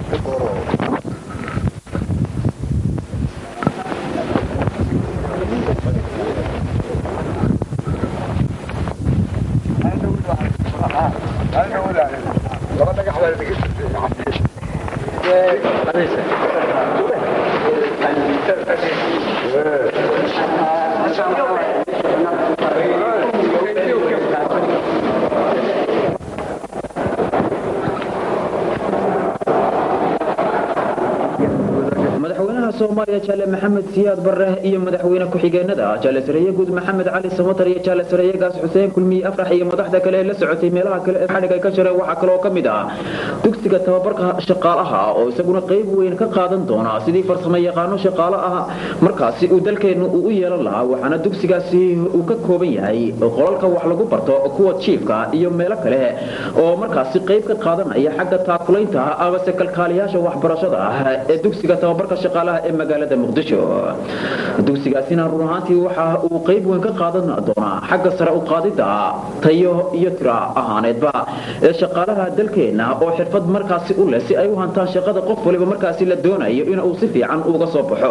madaxweynaha soomaaliya jaale maxamed siyaad barre iyo madaxweyne ku-xigeenada jaale sareeye guud maxamed cali samatar iyo jaale sareeye gaas xuseen kulmiye afrax iyo madaxda kale ee la socotay meelaha kale ee xadhig ay ka jireen waxaa kaloo ka mid ah dugsiga tababarka shaqaalaha oo isaguna qayb weyn ka qaadan doona sidii farsamo yaqaano shaqaale ah markaasi uu dalkeennu uu u yeelan lahaa waxaana dugsigaasi uu ka kooban yahay qolalka wax lagu barto kuwa jiifka iyo meelo kale oo markaasi qayb ka qaadanaya xagga taakulaynta amase kalkaaliyaasha waxbarashada ah ee dugsiga tababarka shaqaalaha ee magaalada muqdisho dugsigaasina run ahaantii waxa uu qayb weyn ka qaadan doonaa xagga sare u qaadida tayo iyo tira ahaaneedba ee shaqaalaha dalkeenna oo xirfad markaasi u leh si ay u hantaan shaqada qof waliba markaasi la doonayo in uu si fiican uga soo baxo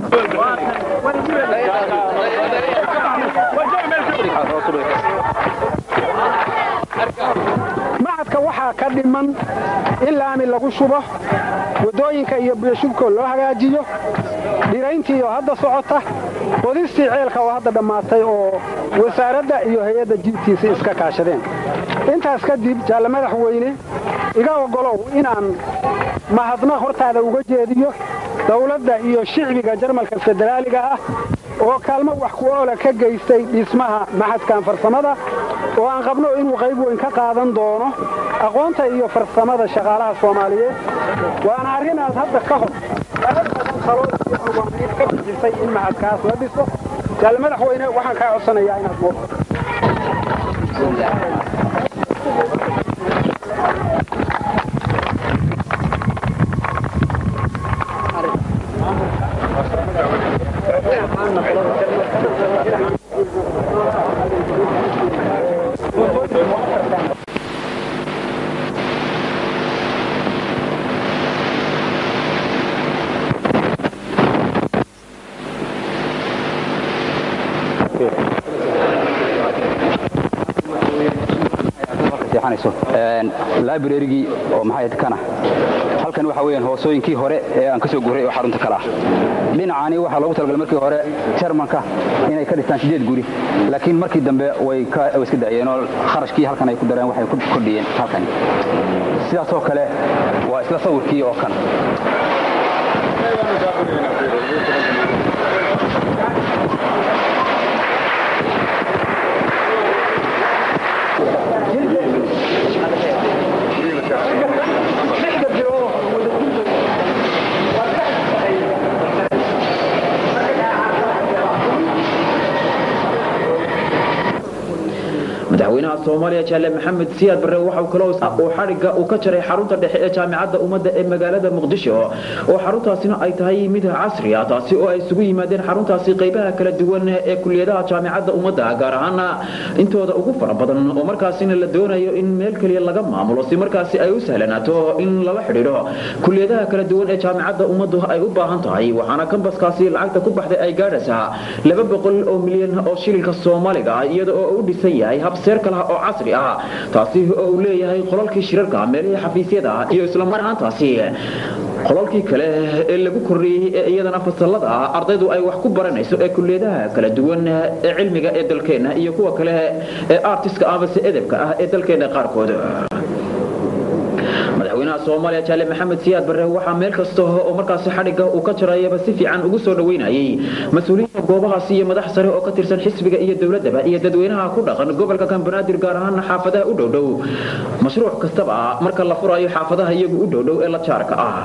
macadka waxaa ka dhiman in laami lagu shubo waddooyinka iyo biyashubkoo loo hagaajiyo dhirayntii oo hadda socota qodistii ceelka oo hadda dhammaatay oo wasaaradda iyo hay-adda jiibtiisa iska kaashadeen intaas kadib jaalle madaxweyne iga oggolow inaan mahadnaq hortaada uga jeediyo dawladda iyo shicbiga jarmalka federaaliga ah oo kaalmo wax ku oola ka geystay dhismaha maxadkan farsamada oo aan qabno inuu qayb weyn ka qaadan doono aqoonta iyo farsamada shaqaalaha soomaaliyeed waana arrin aad hadda ka hor talo iyo awaamiir ka bixisay in maxadkaas la dhiso jaalle madaxweyne waxaan kaa codsanayaa inaad muuqato librarygii oo maxay kana halkan waxa weeyaan hoosooyinkii hore ee aan ka soo guuray oo xarunta kale ah dhinacani waxaa loogu talagalay markii hore jarmanka inay ka dhistaan sideed guri laakiin markii dambe way iska da'yeen oo kharashkii halkan ay ku dareen waxay ku kordhiyeen halkani sidaasoo kale waa isla sawirkii oo kan madaxweynaha soomaaliya jaale maxamed siyaad barre waxau kaloo uu xadhigga uu ka jaray xarunta dhexe ee jaamicadda ummadda ee magaalada muqdisho oo xaruntaasina ay tahay mid casri ah taasi oo ay isugu yimaadeen xaruntaasi qaybaha kala duwan ee kuliyadaha jaamicadda ummadda gaar ahaana intooda ugu fara badan oo markaasina la doonayo in meel keliya laga maamulo si markaasi ay u sahlanaato in lala xidhiidho kuliyadaha kala duwan ee jaamicadda ummaddu ay u baahan tahay waxaana kambaskaasi lacagta ku baxday ay gaadhaysaa laba boqol oo milyan oo shilinka soomaaliga ah iyada oo u dhisan yahay habseer kalaha oo casri ah taasi oo uu leeyahay qolalkii shirarka meelihii xafiisyada iyo isla mar ahaantaasi qolalkii kale ee lagu kordhiyey ee iyadana fasallada ardaydu ay wax ku baranayso ee kuliyadaha kala duwan ee cilmiga ee dalkeenna iyo kuwa kale ee artiska amase edebka ah ee dalkeenna qaarkood madaxweynaha soomaaliya jaale maxamed siyaad barre waxaa meel kasta oo markaasi xadhigga uu ka jarayaba si fiican ugu soo dhoweynayay mas-uuliyiinta goobahaasi iyo madax sare oo ka tirsan xisbiga iyo dowladdaba iyo dadweynaha ku dhaqan gobolka kambanaadir gaar ahaana xaafadaha u dhowdhow mashruuc kastaba marka la furayo xaafadaha iyagu u dhowdhow ee la jaarka ah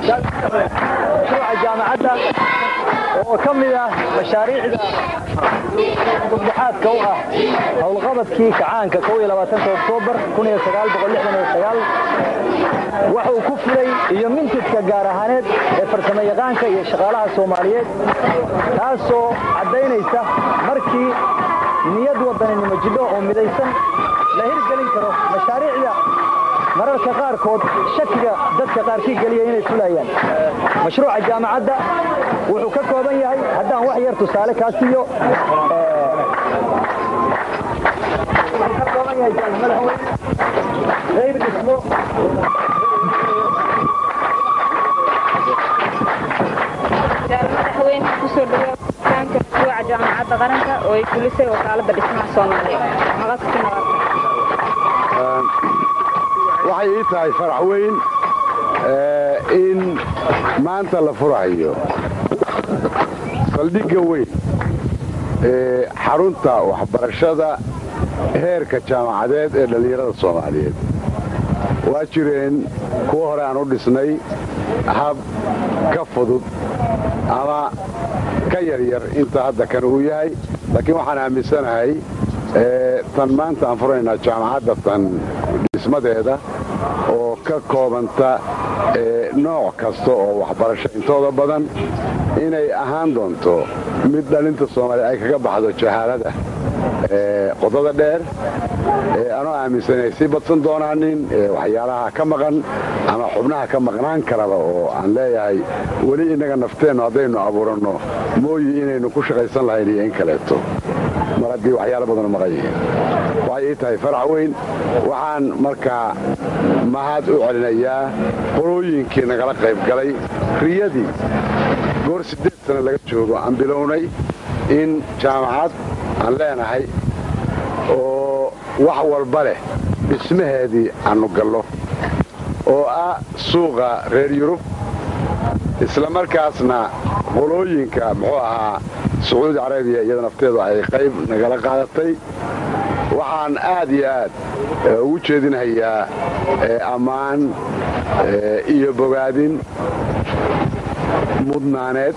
mashruuca jaamacadda oo ka mid ah mashaariicda gobdhaxaadka u ah howlqabadkii kacaanka oktoobar waxa uu ku fulay iyo mintidka gaar ahaaneed ee farsamo yaqaanka iyo shaqaalaha soomaaliyeed taasoo caddaynaysa markii niyad wadaninimo jidho oo midaysan la hirgelin karo mashaariicda mararka qaarkood shakiga dadka qaarkii geliya inay fulayaan mashruuca jaamacadda wuxuu ka kooban yahay haddaan wax yar tusaale kaa siiyo qayb dhismo madaxweyne kusoo dhawaanka mashruuca jaamacadda qaranka oo ay fulisay wakaalada dhismaha soomaaliya waxay ii tahay farax weyn in maanta la furahayo saldhigga weyn ee xarunta waxbarashada heerka jaamacadeed ee dhallinyarada soomaaliyeed waa jireen kuwa hore aan u dhisnay hab ka fudud ama ka yaryar inta hadda kan uu yahay laakiin waxaan aaminsanahay tan maanta aan furaynaa jaamacadda tan dhismadeeda oo ka koobanta nooc kasta oo waxbarasho intooda badan inay ahaan doonto mid dhalinta soomaaliya ay kaga baxdo jahaalada qodada dheer anoo aaminsan inay sii badsan doonaanin waxyaalaha ka maqan ama xubnaha ka maqnaan karaba oo aan leeyahay weli innaga nafteennu haddaynu abuuranno mooyi inaynu ku shaqaysan lahayn iyo in kaleeto mar haddii waxyaala badanu maqan yihiin waxay ii tahay farax weyn waxaan markaa mahad u celinayaa qolooyinkii nagala qayb galay riyadii goor siddeed sana laga joogo aan bilownay in jaamacad aan leenahay oo wax walba leh dhismaheedii aannu gallo oo ah suuqa reer yurub isla markaasna qolooyinka muxuu ahaa sacuudi carabiya iyada nafteedu ay qayb nagala qaadatay waxaan aad iyo aad ugu jeedinhayaa ammaan iyo bogaadin mudnaaneed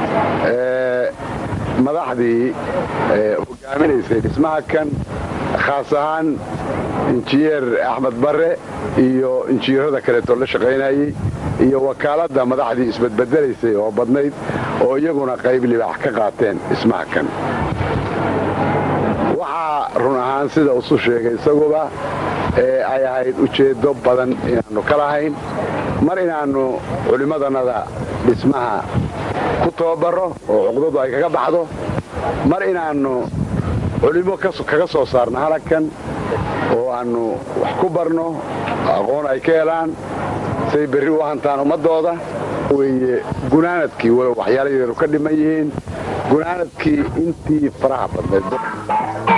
madaxdii hogaaminaysay dhismaha kan khaas ahaan injineer axmed barre iyo injineerada kaleetoo la shaqaynayey iyo wakaaladda madaxdii isbedbedelaysay oo badnayd oo iyaguna qayb libaax ka qaateen dhismaha kan waxaa run ahaan sida usu sheegay isaguba ee ay ahayd ujeeddo badan inaannu ka lahayn mar inaannu culimmadannada dhismaha ku tababarro oo cuqdadu ay kaga baxdo mar inaannu culimmo kaga soo saarno halagkan oo aannu wax ku barno aqoon ay ka helaan say berri u hantaan ummaddooda weye gunaanadkii walow waxyaala yaru ka dhiman yihiin gunaanadkii intii faraha badnayd